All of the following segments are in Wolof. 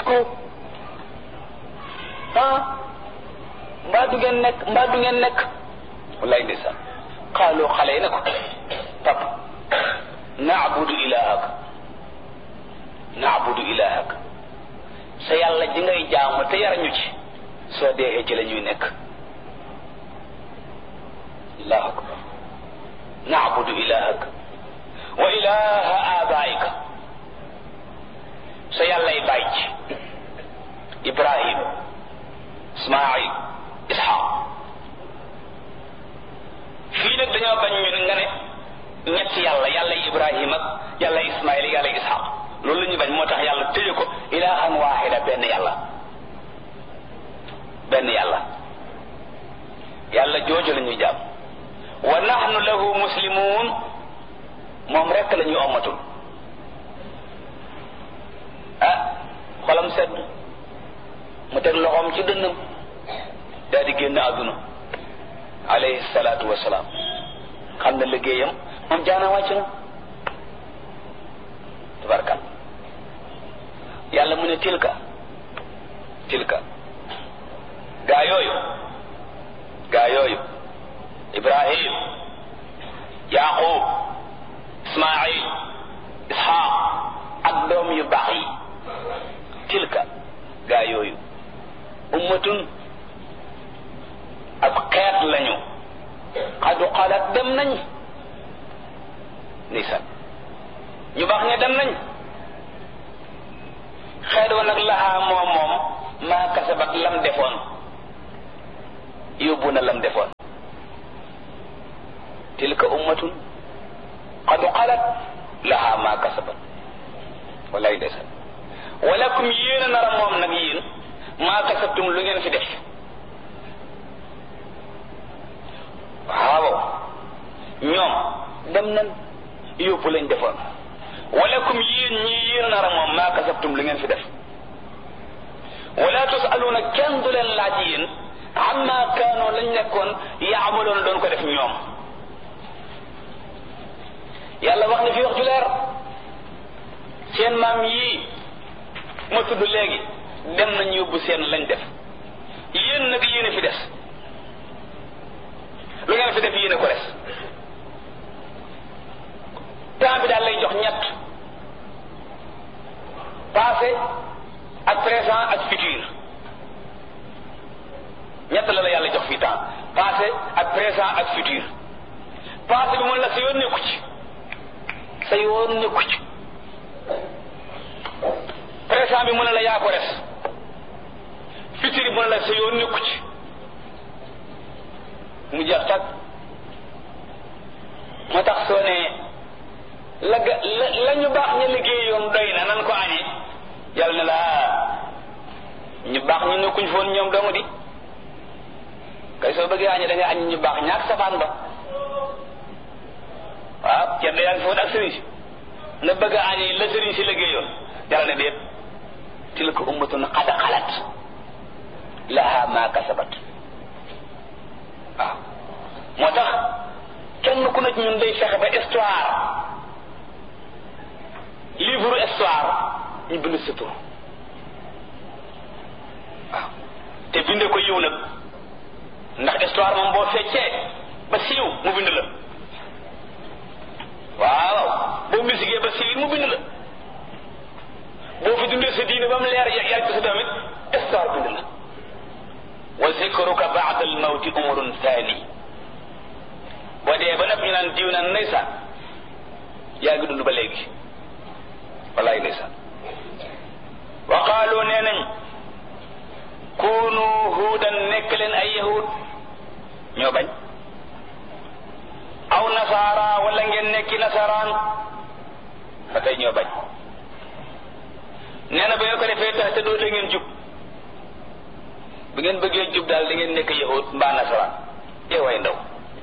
ko ah mbaa du ngeen nekk mbaa du ngeen nekk wallaay ndeysaan xaaloo xale yi ne ko pap naabudu ilahak naabudu ilahak sa yàlla ji ngay jaamu te yar ñu ci soo deexee ci la ñuy nekk allahu akbar naabudu ilahak wa ilaha abaika sa yàllay bàyyi ci ibrahim ismail ishaq fii nag dañoo bañ ñun nga ne ñetti yàlla yàlla ibrahim ak yàlla ismail yàlla ishaq loolu la ñu bañ moo tax yàlla tëje ko ilahan waxida benn yàlla benn yàlla yàlla jooju la ñuy jàmm wa nahnu lahu muslimun moom rekk la ñuy ommatul ah xolam sedd mu teg loxoom ci dënnam daal di génn àdduna alayhi salaatu wasalaam xam na liggéeyam moom jaana wàcc na tabarkal yàlla mu ne tilka tilka gaa yooyu gaa yooyu ibrahim yaqub ismail ishaq ak doom yu baax yi tilka gaa yooyu ummatun ab xeet lañu xadu xalaat dem nañ nisan ñu baax ña dem nañ xeet wa nag laxaa moom moom maa kasabat lam defoon yóbbu na lam defoon tilka ummatun qad xalat laha ma kasabat walay ndeysaan walakum yéen a nar a moom nag yéen maa kasabtum lu ngeen fi def waaw ñoom dem nañ yóbbu lañ defoon walakum yéen ñii yéen a nar a moom maa kasabtum lu ngeen fi def wala tusaluuna kenn du leen laaj yéen amma kaanoo lañ nekkoon yaamaloon doon ko def ñoom yàlla wax na fi wax ju leer seen maam yii ma tudd léegi dem nañ yóbbu seen lañ def yéen nag yéen a fi des lu ngeen fi def yéen a ko des temps bi daal lay jox ñett passé ak présent ak futur ñett la la yàlla jox fii temps passé ak présent ak futur passé bi mun la sa yoon nekku ci sa yoon nekku ci présent bi mu ne la yaa ko res futur bi mu ne la sa yoon nekku ci mu jeex tag moo tax soo ne la ga la la ñu baax ña liggéeyoon doy na nan ko añee yàlla ne la ñu baax ñu nekkuñ foon ñoom dong di kay soo bëggee añee da ngay añ ñu baax ñaak safaan ba waaw ceddo yaa ngi foon ak sëriñ si nga bëgg a añee la sëriñ si liggéeyoon yàlla ne déet tilka ummatun qad xalat laha ma kasabat waaw moo tax kenn ku nekk ñun day fexe ba histoire livre histoire ñu bind sa tur waaw te binde ko yiw nag ndax histoire moom boo feccee ba siiw mu bind la waaw boo misigee ba siiw mu bind la boo fi dundee sa diine ba mu leer yàgg ko sa damit histoire bind la wa zikruka baada al mawti umrun thani boo dee ba nag ñu naan diw naan ndeysaan yaa ngi dund ba léegi wallaay ndeysaan wa qaalu nee nañ kunu huudan nekk leen ay yahud ñoo bañ aw nasaara wala ngeen nekki nasaraan ba tey ñoo bañ nee na ba ngeen ko defee tax te doo da ngeen jub bu ngeen bëggee jub daal da ngeen nekk yahud mbaa nasaraan yow way ndaw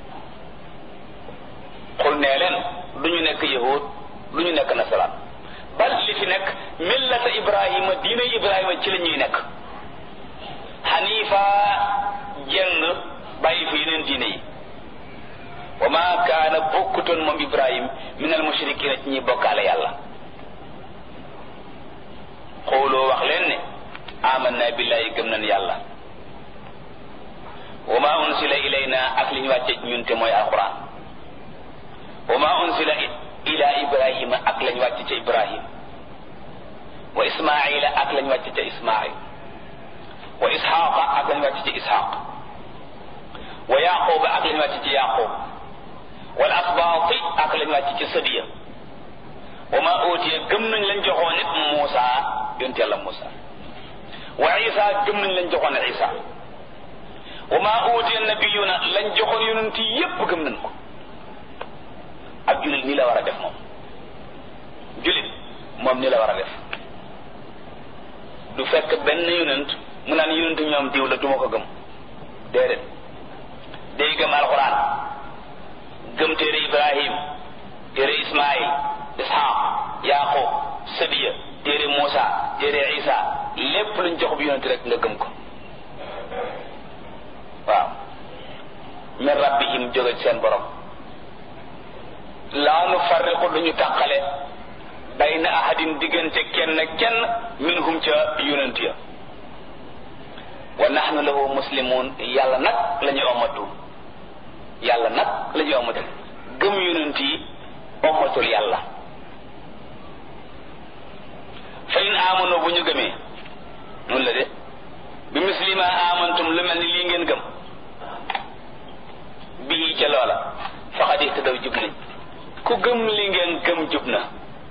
xul nee leen du ñu nekk yahud du ñu nekk nasaraan bal li fi nekk millata ibrahima diina ibrahima ci la ñuy nekk xanifa jeng bàyyi fi yeneen diine yi wa ma kaana bokkutoon moom ibrahim min al mushrikina ci ñuy bokkaale yàlla xooloo wax leen ne billahi gëm nañ yàlla wa ma unsila ilayna ak li ñu wàcce ñun te mooy alquran wa ma unsila ila ibrahima ak lañ wàcce ca ibrahim wa ismaila ak lañ wàcce ca ismail wa ishaqa ak lañ wàcce ca ishaq wa yaquba ak lañ wàcce ca yaqub wal asbaati ak lañ wàcce ca sadiya wa ma utiya gëm nañ lañ joxoon nit Muusa yonent yàlla Muusa wa Isa gëm nañ lañ joxoon Isa wa ma utiya nabiyuna lañ joxoon yonent yépp gëm nañ ko ak jullit nii la war a def moom jullit moom nii la war a def du fekk benn yonent mu naan yonent ñoom diw la duma ko gëm déedéet day gëm alxuraan gëm téere Ibrahim téere Ismaïl Ishaq Yaqub Sadiya téere Muusa téere Isa lépp luñ jox bi yonent rek nga gëm ko waaw min rabbihim jóge ci seen borom laa nu farriqu duñu tàqale bayna ahadin diggante kenn kenn minhum ca yonent ya wa nahnu lahu muslimun yàlla nag la ñu omatu yàlla nag la ñu omatu gëm yonent yi omatul yàlla fa in amanu bu ñu gëmee noonu la de bi muslima amantum lu mel ni lii ngeen gëm bii ca loola faqad ihtadaw jub nañ ku gëm li ngeen gëm jub na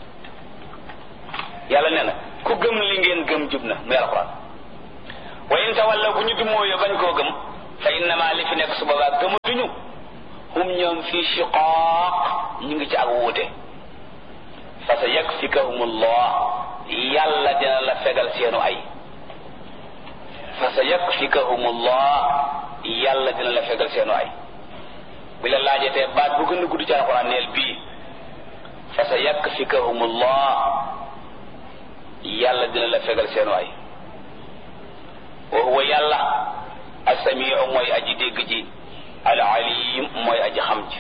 yàlla nee na ku gëm li ngeen gëm jub na muy alxuraan wa in tawalla bu ñu dumóoyo bañ koo gëm fa innama li fi nekk su boobaa gëmatuñu hum ñoom fii shiqaaq ñu ngi ci ak wuute fa sa yakfikahumullah yàlla dina la fegal seenu ay fa sa yakfikahumullah yàlla dina la fegal seenu ay bi la laajatee baat bu gën a gudd ci alxuraan neel bii fa sa yakfikahumullah yàlla dina la fegal seenu ay wa huwa yàlla asamiu mooy aji dégg ji al alim mooy aji xam ji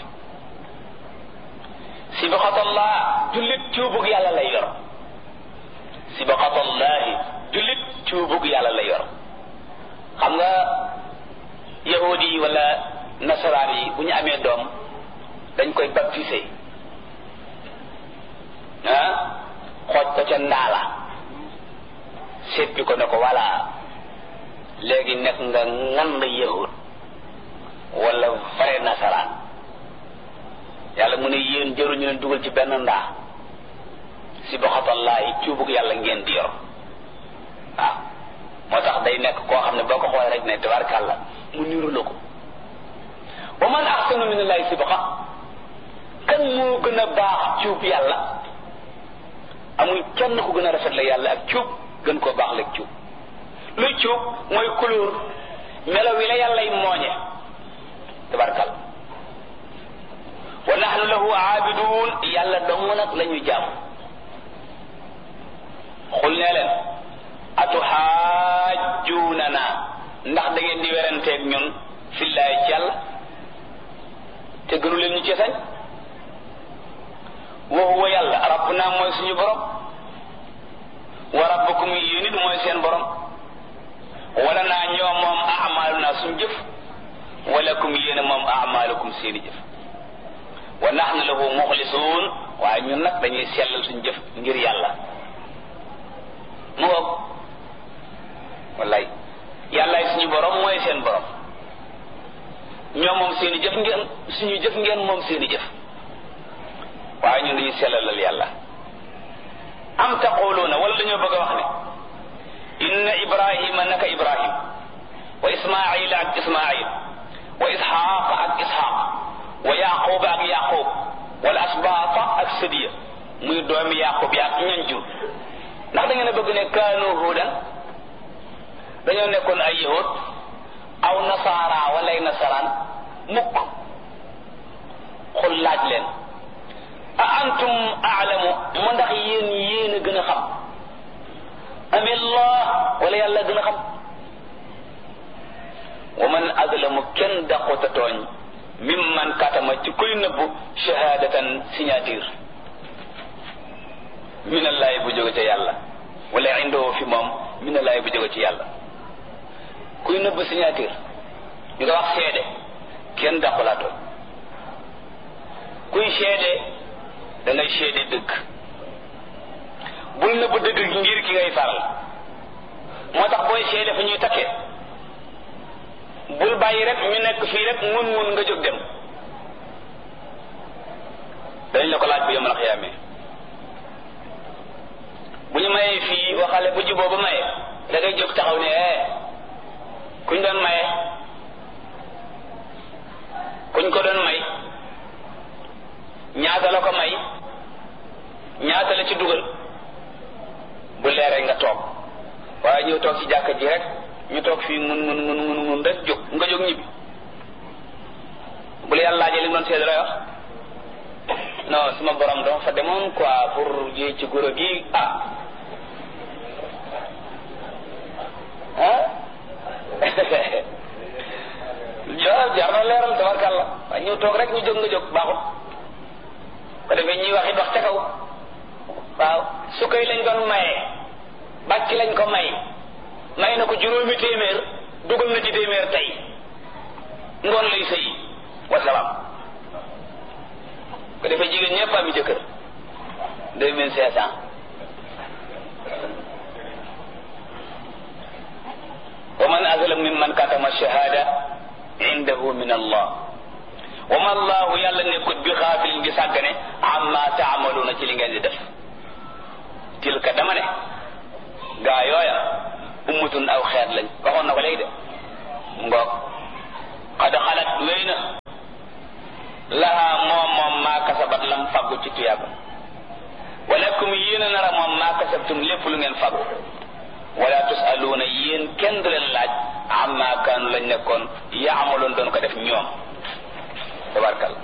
sibaqatallah jullit cuubug yàlla lay yor sibaqatallahi jullit cuubug yàlla lay yor xam nga yahudi yi wala nasaraan yi bu ñu amee doom dañ koy baptisé ah xooj ko ca ndaala seppi ko ne ko voilà léegi nekk nga ngand yahud wala vrai nasaraan yàlla mu ne yéen jëruñu leen dugal ci benn ndaa si boxatallahi cuubug yàlla ngeen di yor waaw moo tax day nekk koo xam ne boo ko xoolee rek ne tabarkàlla mu niru la ko wa man axsanu min allahi sibqa kan moo gën a baax cuub yàlla amul kenn ku gën a rafet la yàlla ak cuub gën koo baax la cuub luy cuub mooy couleur melo wi la yàllay mooñe tabarkal wa nahnu lahu aabidun yàlla dong nag la ñu jàmm xul nee leen atuxaajjuunana ndax da ngeen di weranteeg ñun fillaay ci yàlla te gënu leen ñu ci sañ wa huwa yàlla rabbuna mooy suñu borom wa rabbukum yéen it mooy seen borom wala naa ñoo moom amaaluna suñu jëf walakum yéen moom amaalukum seeni jëf wa nahnu lahu muxlisuun waaye ñun nag dañuy sellal suñu jëf ngir yàlla mu ngoog wallaay yàllaay suñu borom mooy seen borom ñoo moom seeni jëf ngeen suñu jëf ngeen moom seeni jëf waaye ñun dañuy sellalal yàlla am taquluuna wala dañoo bëgg a wax ne inna ibrahima naka ibrahim wa ismaila ak ismail wa isxaaq ak isxaaq wa yaquba ak yaqub wala asbaata ak sadiya muy doomi yaqub ya ak ñan jur ndax da ngeen a bëgg ne kaanu hudan dañoo nekkoon ay yahud aw nasaara wala ay nasaraan mukk xul laaj leen a antum aalamu mu ndax yéen yéen a gën a xam amillah wala yàlla gën a xam wa man azlamu kenn daqota tooñ mimman katama ci kuy nëbbu shahadatan signature minallahi bu jóge ca yàlla wala indoo fi moom minallahi bu jóge ci yàlla kuy nëbb signature ñu ko wax seede kenn dàqulaatoo kuy seede da ngay seede dëgg bul nëbb dëgg gi ngir ki ngay faral moo tax booy seede fa ñuy takkee bul bàyyi rek ñu nekk fii rek mun mun nga jóg dem dañ la ko laaj bu yemal xiyaamee bu ñu mayee fii waxale bu juboo ba maye da ngay jóg taxaw ne eh kuñ doon maye kuñ ko doon may ñaata la ko may ñaata la ci dugal bu leeree nga toog waaye ñëw toog ci jàkka ji rek ñu toog fii mun mun mun mun mun rek jóg nga jóg ñibbi bu la yàlla laajee li nga doon seede lay wax non suma borom dama fa demoon quoi pour yéey ci goro gi ah ah jar jar na leeral tabarkàlla waaye ñëw toog rek ñu jóg nga jóg baaxut ko defee ñuy wax it wax ca kaw waaw su koy lañ doon maye bàcc lañ ko may may na ko juróomi téeméer dugal na ci téeméer tey ngoon lay sëy wasalaam ko defee jigéen ñëpp am jëkkër deux mille cinq cent wa man azlam mimman katama shahada indahu min allah wa ma allahu yàlla nekkut bi xaafilin gi sàggane amma taamaluuna ci li ngeen di def tilka dama ne gaa yooya ummatun aw xeet lañ waxoon na ko léegi de ngoog xad xalat wéy na laha moom moom maa kasabat lam faggu ci tuyaaba walakum yéen a nara moom maa kasabtum lépp lu ngeen faggu wala tusaluuna yéen kenn du leen laaj amma kaanu lañ nekkoon yaamaloon doon ko def ñoom tabarkal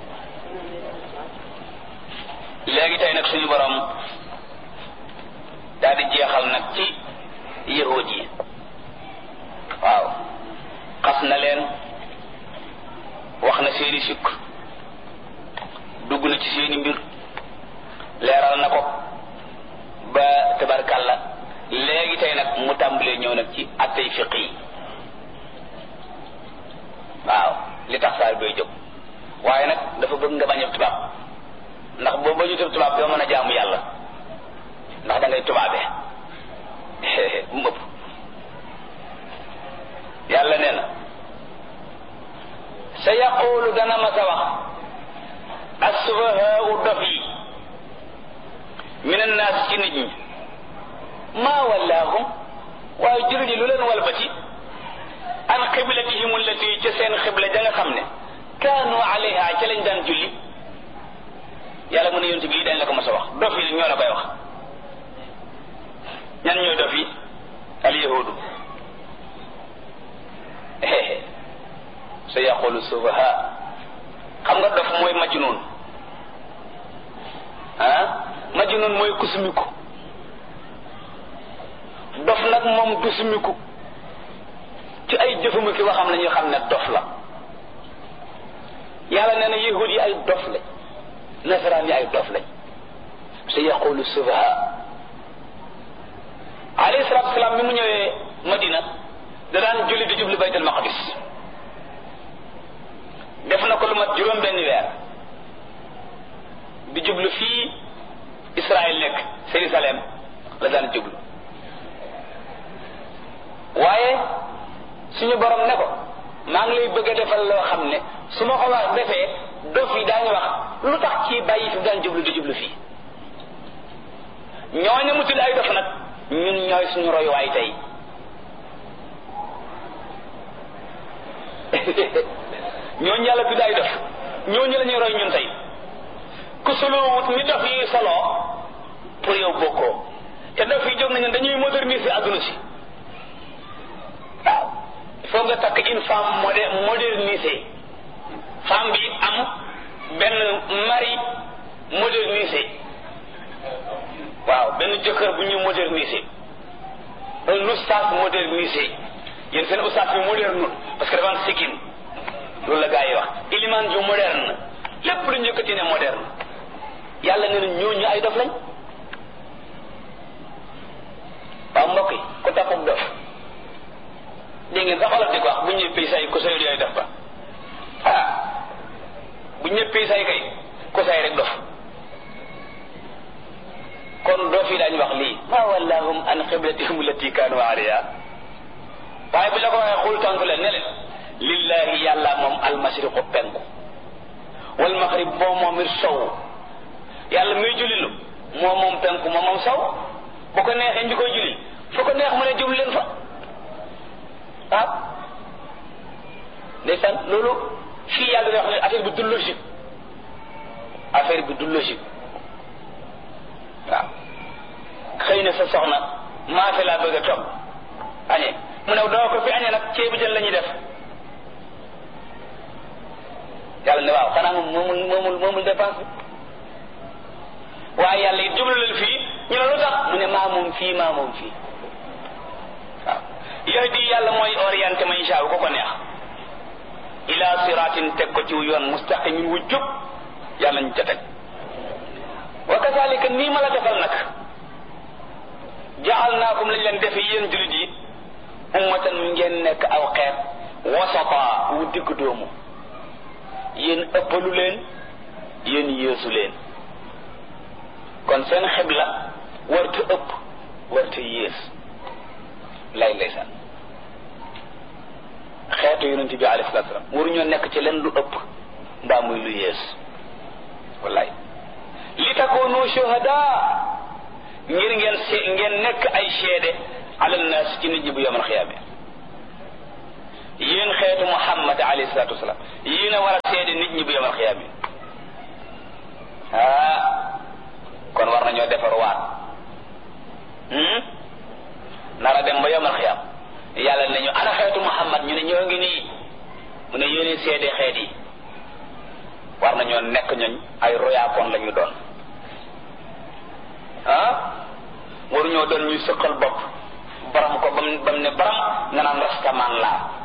léegi tey nag suñu borom daal di jeexal nag ci yahud yi waaw xas na leen wax na seeni sikk dugg na ci seeni mbir leeral na ko ba tabarkalla léegi tey nag mu tàmbalee ñëw nag ci attey fiq yi waaw li tax saar bay jóg waaye nag dafa bëgg nga bañ a tubaab ndax boo bañu tëb tubaab doo mën a jaamu yàlla ndax da ngay tubaabee bu mu ëpp yàlla nee na sa yaqulu dana ma sa wax assufahaau dof yi min annaas ci nit ñi maa wallaahum waaye jullit yi lu leen walbati an xiblatihim allati ca seen xibla ja nga xam ne kaanu alayha ca lañ daan julli yàlla mu ne yonent bi dañ la ko mas a wax dof yi ñoo la koy wax ñan ñooy dof yi al yahudu sa yaqulu sufaha xam nga dof mooy majnun ah majnun mooy kusumiku dof nag moom du sumiku ci ay jëfamu ki waxam la ñuy xam ne dof la yàlla nee na yahud yi ay dof lañ nasaraan yi ay dof lañ sa yaqulu sufaha alayhi salaatu salaam bi mu ñëwee madina da daan julli di jublu baytul maqdis def na ko lu mat juróom benn weer di jublu fii Israël nekk Jérusalem la daan jublu waaye suñu borom ne ko maa ngi lay bëgg a defal loo xam ne su ma ko wax defee dof yi daañu wax lu tax ci bàyyi fi daan jublu di jublu fii ñooñu mu tudd ay dof nag ñun ñooy suñu royuwaay tey ñooñu yàlla tudd ay dof ñooñu la ñuy roy ñun tey ku soloowut ni dof yi soloo pour yow bokkoo te dof yi jóg nañu dañuy moderniser adduna si waaw il faut nga takk une femme modé modernisée femme bi am benn mari modernisé waaw benn jëkkër bu ñu modernisé un oustaz modernisé yéen seen oustaz bi moderne parce que dafa am sikkim loolu la gaa yi wax iliman ju moderne lépp lu njëkkati ne moderne yàlla nee na ñooñu ay dof lañ waaw mbokk yi ku topp dof di ngeen sax xoolal di ko wax bu ñëppee say ko say yooyu def ba ah bu ñëppee say kay ko say rek dof kon doo fi daañu wax lii ma wallahum an qiblatihim allati kaanu alayha waaye bi la ko waxee xul tontu leen ne leen lillahi yàlla moom almashriqu penku wal maghrib moom moom it sow yàlla muy jullilu moom moom penku moom moom sow bu ko neexee ñu koy julli fu ko neex mu ne jublu leen fa waaw ndeysaan loolu fii yàlla di wax ne affaire bi du logique affaire bi du logique waaw xëy na sa soxna maafe laa bëgg a toog añee mu ne doo ko fi añee nag ceebu jën la ñuy def yàlla ne waaw xanaa moom moomul moomul moomul dépense bi waaye yàlla it jublu leen fii ñu ne lu tax mu ne maa moom fii maa moom fii waaw yahdi yàlla mooy orienté ma insha Allah ko ko neex ila siratin teg ko ci yoon mustaqimin wu jub yàlla ñu ca teg wa kazalika nii ma la defal nag jaalnaakum lañ leen defe yéen julit yi ummatan ngeen nekk aw xeet wasata wu digg doomu yéen ëppalu leen yéen yéesu leen kon seen xibla warta ëpp warta yées lay ndeysaan xeetu yonent bi alayhi salaatu salaam waruñoo nekk ci leen lu ëpp mbaa muy lu yées wallaay li takoonu shuhada ngir ngeen se ngeen nekk ay seede ala naas ci nit ñi bu yomal xiyaame yéen xeetu muhammad alayhi salaatu wasalaam yéen a war a seede nit ñi bu yomal xiyaame ah kon war nañoo defar waat nara dem ba yomal xiyaam yàlla ne ñu ana xeetu muhammad ñu ne ñoo ngi nii mu ne yéen seede xeet yi war nañoo nekk ñoñ ay royaakoon la ñu doon ah waruñoo doon ñuy sëqal bopp baram ko bam bam ne baram nga naan rastaman laa